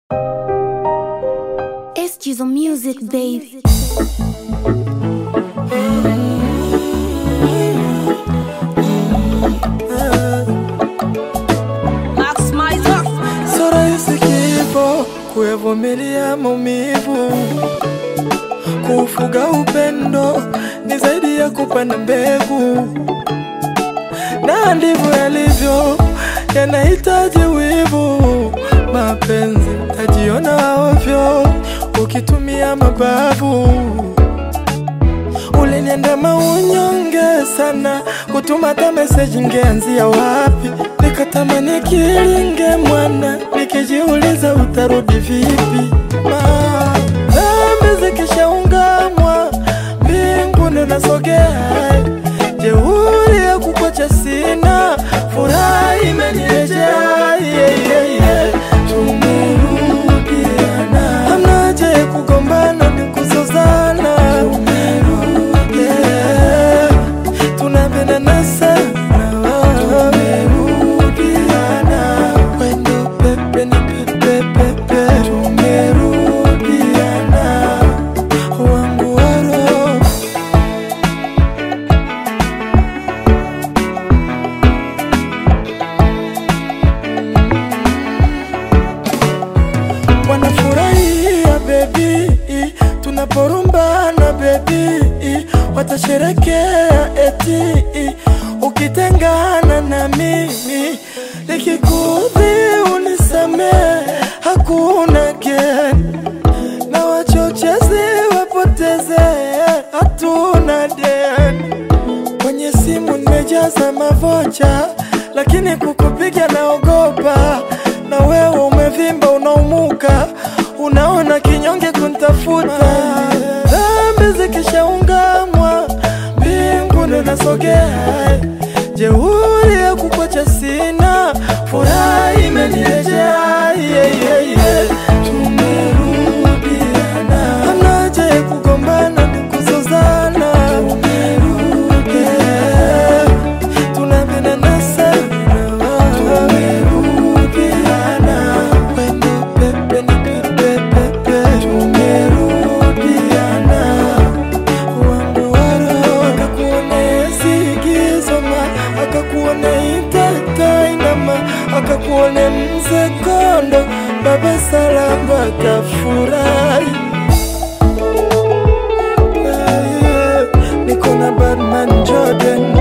Excuse on music, baby. Max Mizer. Sio rahisi kifo kuyavumilia maumivu, kufuga upendo ni zaidi ya kupanda mbegu, na ndivyo yalivyo, yanahitaji wivu. Mapenzi tajiona ovyo ukitumia mabavu uliniandama unyonge sana, kutuma hata meseji ngeanzia wapi? Nikatamani kilinge mwana, nikijiuliza utarudi vipi? Ma- Dhambi zikishaungamwa mbinguni nasogea, jeuri ya kukocha sina, furaha imenirejea yeah, yeah, yeah. Tumerudiana, hamna haja ya kugombana ni kuzozana, yeah. tunapendana sana, tumerudiana, wendo pepe ni pepe pepe, tumerudiana, wangu wa roho wanafurahia bebi, tunaporumbana bebi, watasherekea eti ukitengana na mimi, nikikudhi unisamee, hakuna geni na wachochezi wapoteze, hatuna deni kwenye simu nimejaza mavocha, lakini kukupiga naogopa. Na wewe umevimba, unaumuka, unaona kinyonge kuntafuta. Dhambi zikishaungamwa, mbinguni nasogea, jeuri ya kukwacha sina, furaha imenirejea yeah, yeah, yeah. Tumerudiana, hamna haja ya kugombana ni kuzozana, yeah. tunapendana sana, tumerudiana, wendo pepe ni pepe pepe, tumerudiana, wangu wa roho akakuone sigizoma, akakuone itatainama, akakuone mzee kondo, baba salamba tafurahi Yeah, yeah. Niko na Batman Jordan